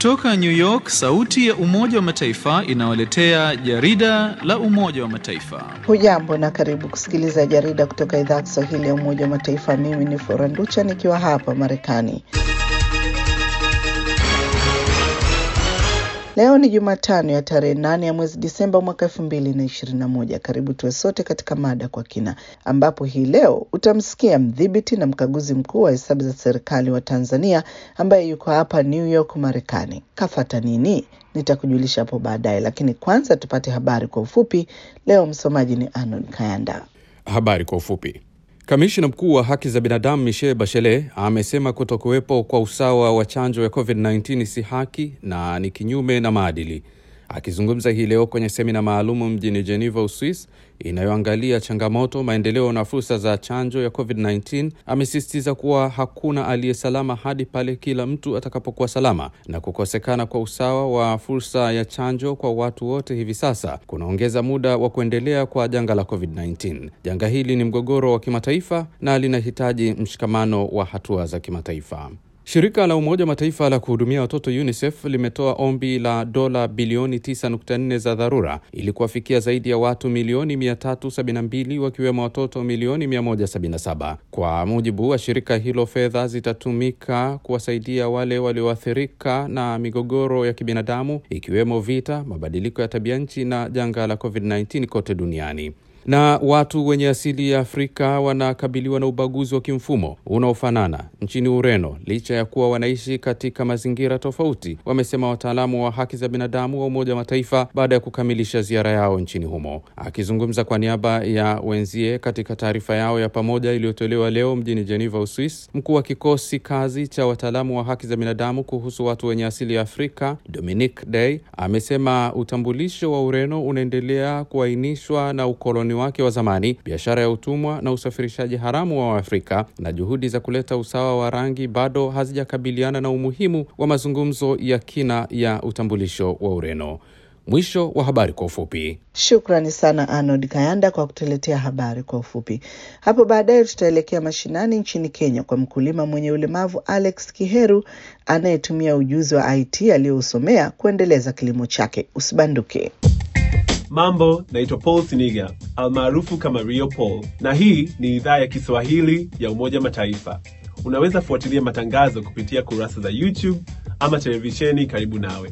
Kutoka New York, sauti ya Umoja wa Mataifa inawaletea jarida la Umoja wa Mataifa. Hujambo na karibu kusikiliza jarida kutoka idhaa ya Kiswahili ya Umoja wa Mataifa. Mimi ni Flora Nducha nikiwa hapa Marekani. Leo ni Jumatano ya tarehe nane ya mwezi Disemba mwaka elfu mbili na ishirini na moja. Karibu tuwe sote katika mada kwa kina, ambapo hii leo utamsikia mdhibiti na mkaguzi mkuu wa hesabu za serikali wa Tanzania ambaye yuko hapa New York Marekani. Kafata nini? Nitakujulisha hapo baadaye, lakini kwanza tupate habari kwa ufupi. Leo msomaji ni Anon Kayanda. Habari kwa ufupi. Kamishna mkuu wa haki za binadamu Michelle Bachelet amesema kutokuwepo kwa usawa wa chanjo ya COVID-19 si haki na ni kinyume na maadili. Akizungumza hii leo kwenye semina maalumu mjini Geneva, Uswis, inayoangalia changamoto, maendeleo na fursa za chanjo ya COVID-19, amesisitiza kuwa hakuna aliye salama hadi pale kila mtu atakapokuwa salama, na kukosekana kwa usawa wa fursa ya chanjo kwa watu wote hivi sasa kunaongeza muda wa kuendelea kwa janga la COVID-19. Janga hili ni mgogoro wa kimataifa na linahitaji mshikamano wa hatua za kimataifa. Shirika la Umoja wa Mataifa la kuhudumia watoto UNICEF limetoa ombi la dola bilioni 9.4 za dharura ili kuwafikia zaidi ya watu milioni 372 wakiwemo watoto milioni 177. Kwa mujibu wa shirika hilo, fedha zitatumika kuwasaidia wale walioathirika na migogoro ya kibinadamu ikiwemo vita, mabadiliko ya tabia nchi na janga la COVID-19 kote duniani na watu wenye asili ya Afrika wanakabiliwa na ubaguzi wa kimfumo unaofanana nchini Ureno licha ya kuwa wanaishi katika mazingira tofauti, wamesema wataalamu wa haki za binadamu wa Umoja wa Mataifa baada ya kukamilisha ziara yao nchini humo. Akizungumza kwa niaba ya wenzie katika taarifa yao ya pamoja iliyotolewa leo mjini Geneva, Uswis, mkuu wa kikosi kazi cha wataalamu wa haki za binadamu kuhusu watu wenye asili ya Afrika Dominic Day amesema utambulisho wa Ureno unaendelea kuainishwa na ukoloni wake wa zamani, biashara ya utumwa na usafirishaji haramu wa Waafrika, na juhudi za kuleta usawa wa rangi bado hazijakabiliana na umuhimu wa mazungumzo ya kina ya utambulisho wa Ureno. Mwisho wa habari kwa ufupi. Shukrani sana Arnold Kayanda kwa kutuletea habari kwa ufupi. Hapo baadaye tutaelekea mashinani nchini Kenya kwa mkulima mwenye ulemavu Alex Kiheru anayetumia ujuzi wa IT aliyousomea kuendeleza kilimo chake. Usibanduke. Mambo, naitwa Paul Siniga almaarufu kama Rio Paul, na hii ni idhaa ya Kiswahili ya Umoja Mataifa. Unaweza fuatilia matangazo kupitia kurasa za YouTube ama televisheni karibu nawe.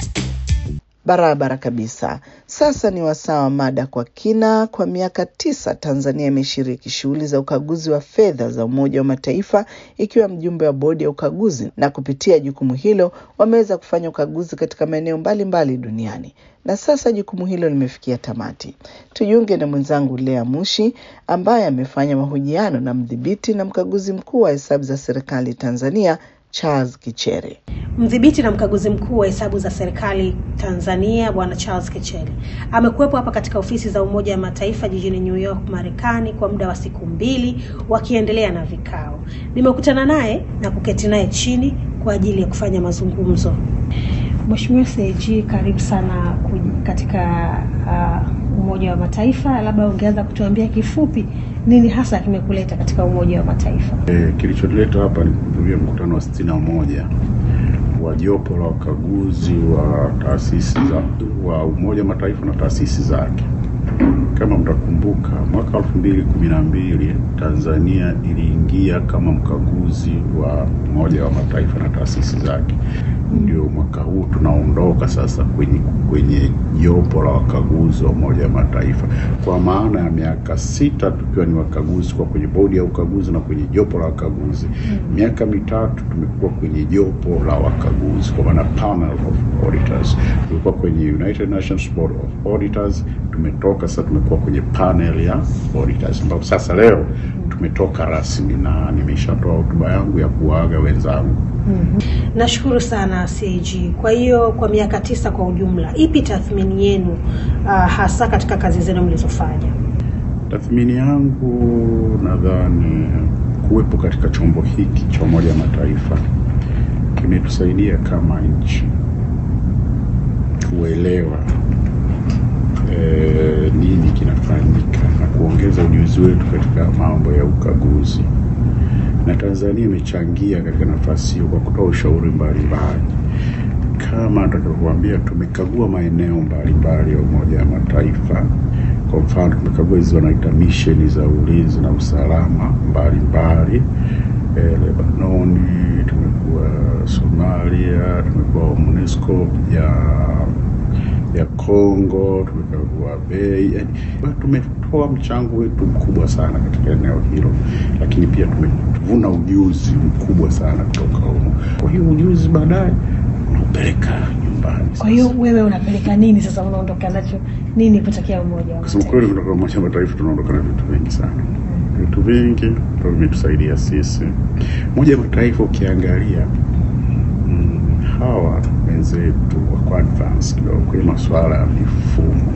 Barabara kabisa. Sasa ni wasaa wa mada kwa kina. Kwa miaka tisa Tanzania imeshiriki shughuli za ukaguzi wa fedha za Umoja wa Mataifa ikiwa mjumbe wa bodi ya ukaguzi, na kupitia jukumu hilo wameweza kufanya ukaguzi katika maeneo mbalimbali duniani, na sasa jukumu hilo limefikia tamati. Tujiunge na mwenzangu Lea Mushi ambaye amefanya mahojiano na mdhibiti na mkaguzi mkuu wa hesabu za serikali Tanzania Charles Kichere. Mdhibiti na mkaguzi mkuu wa hesabu za serikali Tanzania Bwana Charles Kichere amekuwepo hapa katika ofisi za Umoja wa Mataifa jijini New York, Marekani kwa muda wa siku mbili wakiendelea na vikao. Nimekutana naye na kuketi naye chini kwa ajili ya kufanya mazungumzo. Mheshimiwa CAG, karibu sana katika uh, Umoja wa Mataifa. Labda ungeanza kutuambia kifupi nini hasa kimekuleta katika Umoja wa Mataifa? E, kilichotuleta hapa ni kuhudhuria mkutano wa sitini na moja wa jopo la wakaguzi wa taasisi za wa Umoja wa Mataifa na taasisi zake. Kama mtakumbuka, mwaka elfu mbili kumi na mbili Tanzania iliingia kama mkaguzi wa Umoja wa Mataifa na taasisi zake. Ndio mwaka huu tunaondoka sasa kwenye kwenye jopo la wakaguzi wa Umoja wa Mataifa, kwa maana ya miaka sita tukiwa ni wakaguzi kwa kwenye bodi ya ukaguzi na kwenye jopo la wakaguzi. Miaka mitatu tumekuwa kwenye jopo la wakaguzi, kwa maana panel of auditors. Tulikuwa kwenye United Nations Board of Auditors, tumetoka sasa, tumekuwa kwenye panel ya auditors, ambapo sasa leo tumetoka rasmi na nimeshatoa hotuba yangu ya kuwaaga wenzangu. Mm-hmm. Nashukuru sana CAG. Kwa hiyo kwa miaka tisa kwa ujumla, ipi tathmini yenu uh, hasa katika kazi zenu mlizofanya? Tathmini yangu nadhani kuwepo katika chombo hiki cha Umoja wa Mataifa kimetusaidia kama nchi kuelewa e, nini kinafanyika na kuongeza ujuzi wetu katika mambo ya ukaguzi na Tanzania imechangia katika nafasi hiyo kwa kutoa ushauri mbalimbali. kama nitakavyokuambia, tumekagua maeneo mbalimbali ya Umoja wa Mataifa. Kwa mfano, tumekagua hizi wanaita misheni za ulinzi na usalama mbalimbali eh, Lebanoni, tumekuwa Somalia, tumekuwa MONUSCO ya ya Kongo, tumekagua bei, yani tumetoa mchango wetu mkubwa sana katika eneo hilo, lakini pia tumevuna ujuzi mkubwa sana kutoka humo. Kwa hiyo ujuzi baadaye unaupeleka nyumbani. Kwa hiyo wewe unapeleka nini sasa, unaondoka nacho nini kutokea Umoja wa Kusema Mataifa? kweli, kutoka Umoja wa Mataifa tunaondoka na vitu vingi sana, vitu vingi ambavyo vimetusaidia sisi. Umoja wa Mataifa ukiangalia, mm, hawa wenzetu wako advance kidogo kwenye masuala ya mifumo,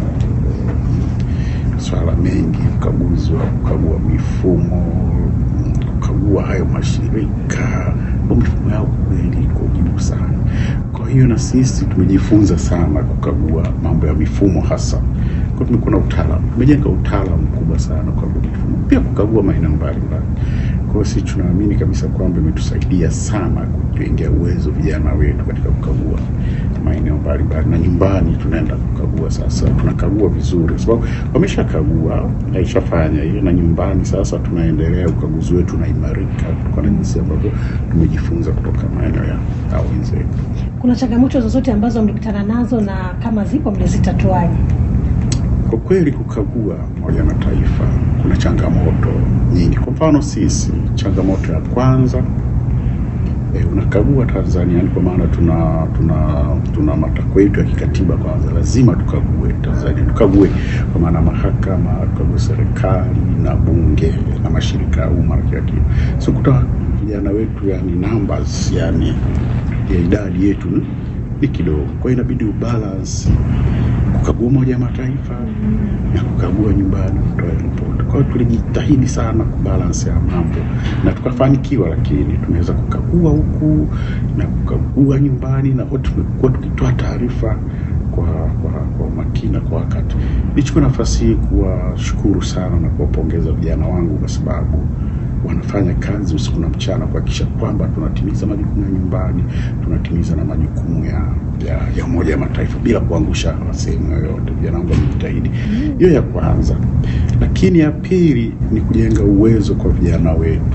masuala mengi, ukaguzi wa kukagua mifumo, kukagua hayo mashirika, kwa mifumo yao kweli iko juu sana. Kwa hiyo na sisi tumejifunza sana kukagua mambo ya mifumo hasa kwa tumekuwa na utaalamu, tumejenga utaalamu mkubwa sana kwa mifumo, pia kukagua maeneo mbalimbali. Kwa hiyo sisi tunaamini kabisa kwamba imetusaidia sana kujengea uwezo vijana wetu katika kukagua maeneo mbalimbali, na nyumbani tunaenda kukagua sasa, tunakagua vizuri kwa sababu wameshakagua, aishafanya hiyo, na nyumbani sasa tunaendelea, ukaguzi wetu unaimarika kutokana na jinsi ambavyo tumejifunza kutoka maeneo ya hao wenzetu. Kuna changamoto zozote ambazo mlikutana nazo na kama zipo mlizitatuaje? Kwa kweli kukagua Umoja wa Mataifa kuna changamoto nyingi. Kwa mfano sisi, changamoto ya kwanza e, unakagua Tanzania, yani kwa maana tuna tuna tuna matakwa yetu ya kikatiba. Kwanza lazima tukague Tanzania, tukague kwa maana mahakama, tukague serikali na bunge na mashirika ya umma na kila kitu. So kuta vijana wetu, yani numbers, yani ya idadi yetu ni- ni kidogo, kwa hiyo inabidi ubalance kukagua Umoja wa Mataifa na kukagua nyumbani, kutoa ripoti. Kwa hiyo tulijitahidi sana kubalance ya mambo na tukafanikiwa, lakini tumeweza kukagua huku na kukagua nyumbani, na wote tumekuwa tukitoa taarifa kwa kwa kwa umakini na kwa wakati. Nichukue nafasi hii kuwashukuru sana na kuwapongeza vijana wangu kwa sababu wanafanya kazi usiku na mchana kuhakikisha kwamba tunatimiza majukumu ya nyumbani, tunatimiza na majukumu ya ya, ya Umoja wa Mataifa bila kuangusha sehemu yoyote. Vijana wangu wamejitahidi, hiyo ya kwanza. Lakini ya pili ni kujenga uwezo kwa vijana wetu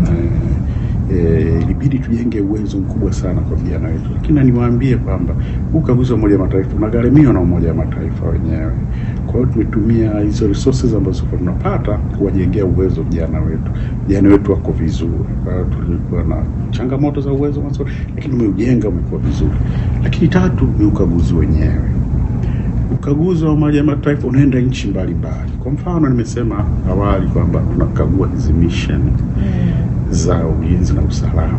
Eh, eh, ilibidi tujenge uwezo mkubwa sana kwa vijana wetu, lakini na niwaambie kwamba huu ukaguzi wa Umoja wa Mataifa unagharimiwa na Umoja wa Mataifa wenyewe. Kwa hiyo tumetumia hizo resources ambazo kwa tunapata kuwajengea uwezo vijana wetu. Vijana wetu wako vizuri. Kwa hiyo tulikuwa na changamoto za uwezo mwanzo, lakini umeujenga umekuwa vizuri. Lakini tatu ni ukaguzi wenyewe. Ukaguzi wa Umoja wa Mataifa unaenda nchi mbalimbali. Kwa mfano, nimesema awali kwamba tunakagua hizi mission za ulinzi na usalama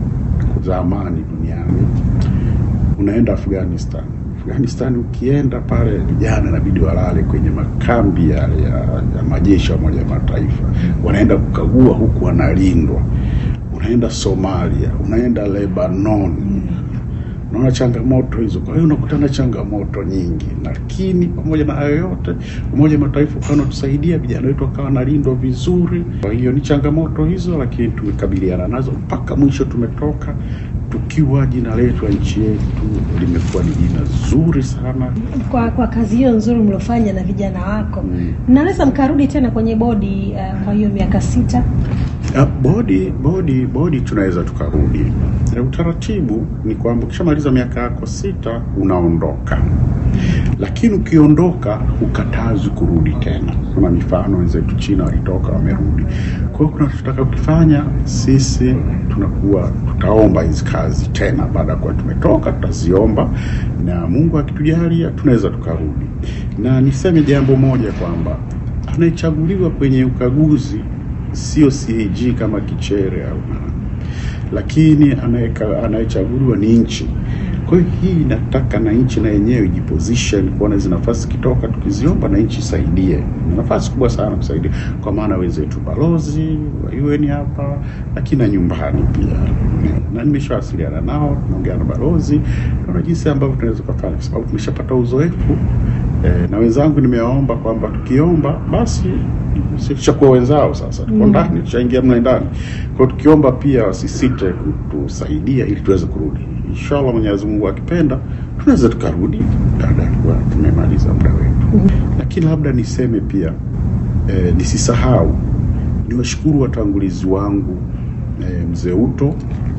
za amani duniani. Unaenda Afghanistan. Afghanistan ukienda pale, vijana inabidi walale kwenye makambi yale ya, ya majeshi ya Umoja wa Mataifa, wanaenda kukagua huku wanalindwa. Unaenda Somalia, unaenda Lebanon, unaona changamoto hizo. Kwa hiyo unakutana changamoto nyingi, lakini pamoja na hayo yote, Umoja wa Mataifa ukawa unatusaidia vijana wetu wakawa wanalindwa vizuri. Kwa hiyo ni changamoto hizo, lakini tumekabiliana nazo mpaka mwisho, tumetoka tukiwa jina letu la nchi yetu limekuwa ni jina zuri sana. Kwa kwa kazi hiyo nzuri mliofanya na vijana wako, Mm. mnaweza mkarudi tena kwenye bodi uh, kwa hiyo miaka sita? Ah, bodi bodi bodi tunaweza tukarudi. Eh, Utaratibu ni kwamba ukishamaliza miaka yako sita unaondoka, lakini ukiondoka hukatazwi kurudi tena. Kuna mifano wenzetu China walitoka wamerudi. Kwa hiyo kuna tutaka kufanya sisi, tunakuwa tutaomba hizi kazi tena baada ya kuwa tumetoka, tutaziomba na Mungu akitujalia tunaweza tukarudi. Na niseme jambo moja kwamba anayechaguliwa kwenye ukaguzi sio CAG kama Kichere au nani, lakini anayeka- anayechaguliwa ni nchi. Kwa hiyo hii inataka na nchi na yenyewe ijiposition kuona hizi nafasi kitoka, tukiziomba na nchi isaidie. Ni nafasi kubwa sana kusaidia, kwa maana wenzetu balozi wa UN hapa, lakini na nyumbani pia, na nimeshawasiliana nao, tunaongea na balozi, tunaona jinsi ambavyo tunaweza kufanya, kwa sababu tumeshapata uzoefu eh, na wenzangu nimewaomba kwamba tukiomba basi sisi tushakuwa wenzao sasa, tuko Mm. ndani, tushaingia mle ndani. Kwa hiyo tukiomba pia wasisite kutusaidia ili tuweze kurudi. inshallah Mwenyezi Mungu akipenda tunaweza tukarudi baada ya kuwa tumemaliza muda wetu. Lakini labda niseme pia eh, nisisahau niwashukuru watangulizi wangu eh, mzee Uto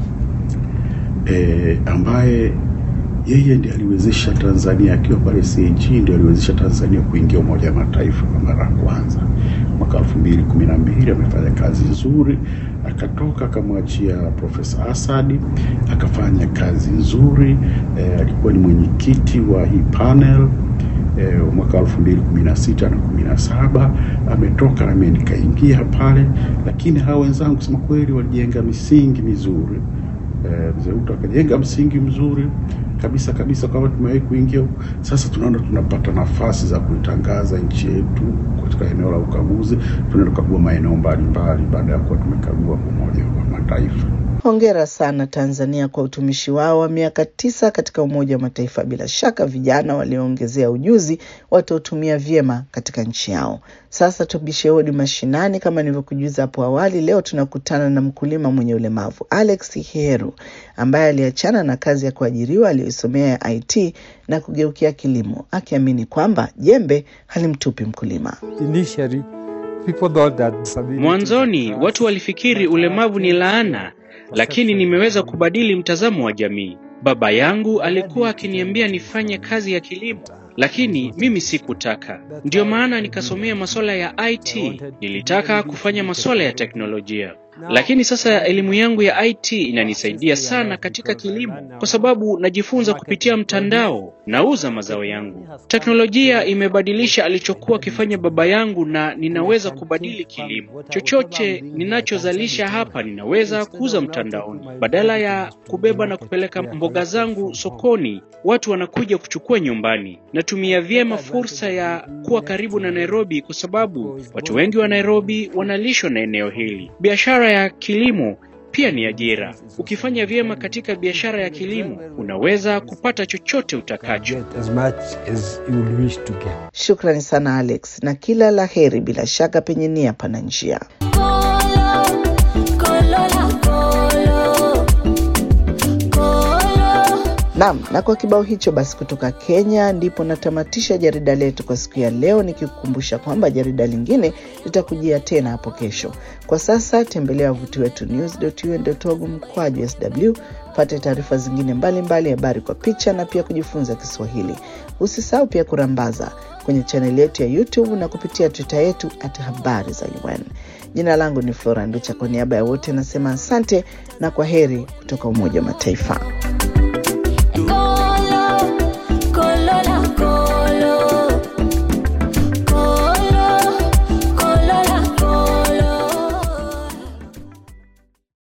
eh, ambaye yeye ndiye aliwezesha Tanzania akiwa pale CAG, ndiye aliwezesha Tanzania kuingia Umoja wa Mataifa kwa mara ya kwanza mwaka elfu mbili kumi na mbili. Amefanya kazi nzuri, akatoka akamwachia Profesa Asadi akafanya kazi nzuri eh, alikuwa ni mwenyekiti wa hii panel eh, mwaka elfu mbili kumi na sita na kumi na saba ametoka na mimi nikaingia pale, lakini hawa wenzangu kusema kweli walijenga misingi mizuri eh, mzee Uto akajenga msingi mzuri kabisa kabisa, kama tumewahi kuingia. Sasa tunaona tunapata nafasi za kuitangaza nchi yetu katika eneo la ukaguzi, tunaenda kukagua maeneo mbalimbali baada ya kuwa tumekagua Umoja wa Mataifa. Hongera sana Tanzania kwa utumishi wao wa miaka tisa katika Umoja wa Mataifa. Bila shaka vijana walioongezea ujuzi watautumia vyema katika nchi yao. Sasa tubishe hodi mashinani. Kama nilivyokujuza hapo awali, leo tunakutana na mkulima mwenye ulemavu Alex Heru ambaye aliachana na kazi ya kuajiriwa aliyoisomea ya IT na kugeukia kilimo, akiamini kwamba jembe halimtupi mkulima. Initially, people thought that disability- Mwanzoni watu walifikiri ulemavu ni laana, lakini nimeweza kubadili mtazamo wa jamii. Baba yangu alikuwa akiniambia nifanye kazi ya kilimo, lakini mimi sikutaka. Ndiyo maana nikasomea masuala ya IT. Nilitaka kufanya masuala ya teknolojia. Lakini sasa elimu yangu ya IT inanisaidia sana katika kilimo kwa sababu najifunza kupitia mtandao, nauza mazao yangu. Teknolojia imebadilisha alichokuwa akifanya baba yangu na ninaweza kubadili kilimo. Chochote ninachozalisha hapa ninaweza kuuza mtandaoni. Badala ya kubeba na kupeleka mboga zangu sokoni, watu wanakuja kuchukua nyumbani. Natumia vyema fursa ya kuwa karibu na Nairobi kwa sababu watu wengi wa Nairobi wanalishwa na eneo hili. Biashara ya kilimo pia ni ajira. Ukifanya vyema katika biashara ya kilimo, unaweza kupata chochote utakacho. get as much as you will wish to get. Shukrani sana Alex, na kila la heri. Bila shaka penye nia pana njia. Naam, na kwa kibao hicho basi kutoka Kenya ndipo natamatisha jarida letu kwa siku ya leo, nikikukumbusha kwamba jarida lingine litakujia tena hapo kesho. Kwa sasa tembelea wavuti wetu news.un.org mkwaju sw pate taarifa zingine mbalimbali, habari kwa picha na pia kujifunza Kiswahili. Usisahau pia kurambaza kwenye chaneli yetu ya YouTube na kupitia Twitter yetu at habari za UN. Jina langu ni Flora Nducha, kwa niaba ya wote nasema asante na kwa heri kutoka Umoja wa Mataifa.